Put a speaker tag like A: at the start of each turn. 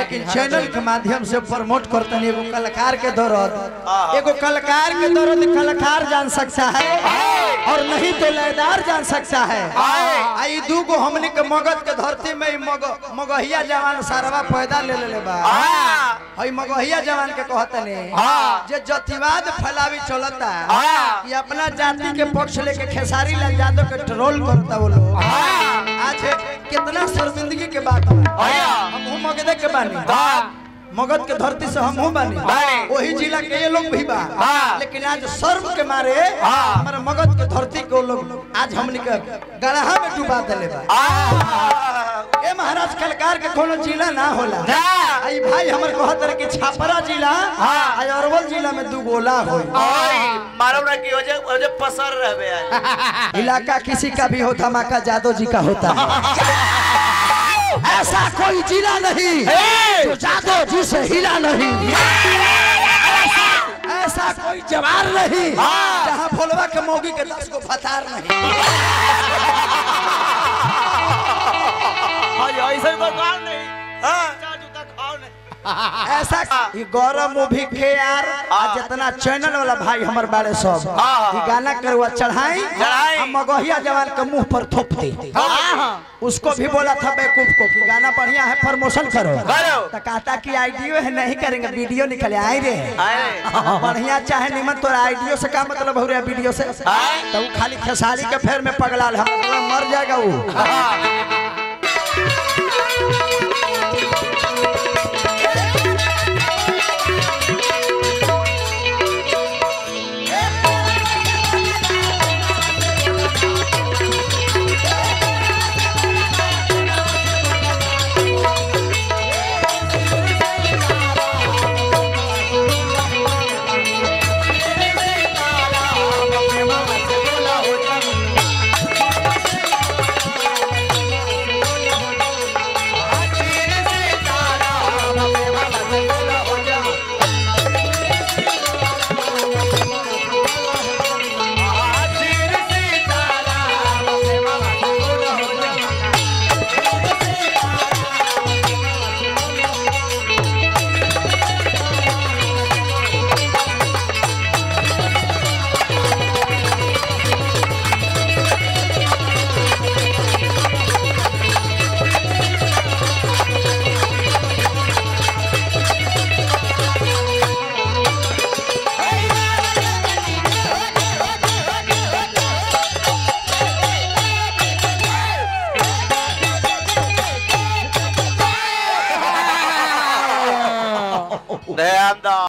A: लेकिन चैनल के माध्यम से प्रमोट करतन एगो कलाकार के दर्द एगो कलाकार के दर्द कलाकार जान सकता है और नहीं तो लयदार जान सकता है आई दू गो हमने के मगध के धरती में ही मग मगहिया जवान सारवा पैदा ले लेले बा हई मगहिया जवान के कहतने जे जतिवाद फैलावी चलता कि अपना जाति के पक्ष लेके खेसारी लाल यादव के ट्रोल करता वो लोग आज कितना शर्मिंदगी के बात है हम हूँ मगध के बानी मगध के धरती से हम हूँ बानी वही जिला के ये लोग भी बा लेकिन आज शर्म के मारे हमारे मगध के धरती को लोग आज हमने के गड़हा में डुबा दिले बा ए महाराज कलकार के कोनो जिला ना होला आई भाई हमर कहत रहे कि छापरा जिला आई अरवल जिला में दू गोला होई
B: मारो ना कि ओजे ओजे पसर रहबे आज
A: इलाका किसी का भी हो धमाका जादव जी का होता है ऐसा कोई जिला नहीं जो जादव जी से हिला नहीं ऐसा कोई जवार नहीं जहाँ भोलवा के मोगी के दस को फतार नहीं
B: आज ऐसे कोई काम नहीं हां जूता खाओ नहीं
A: ऐसा ये गौरव मूवी के यार आज जितना चैनल वाला भाई हमर बारे सब ये गाना करवा चढ़ाई
B: चढ़ाई।
A: हम मगहिया जवान के मुंह पर थोप दी उसको भी बोला था बेवकूफ को कि गाना बढ़िया है प्रमोशन करो
B: करो।
A: तो कहता कि आईडियो है नहीं करेंगे वीडियो निकले आए रे
B: आए
A: बढ़िया चाहे निमन तोरा आईडियो से का मतलब हो रहा वीडियो से
B: आए।
A: तो वो खाली खेसारी के फेर में पगला हम मर जाएगा वो
B: ध्यान दो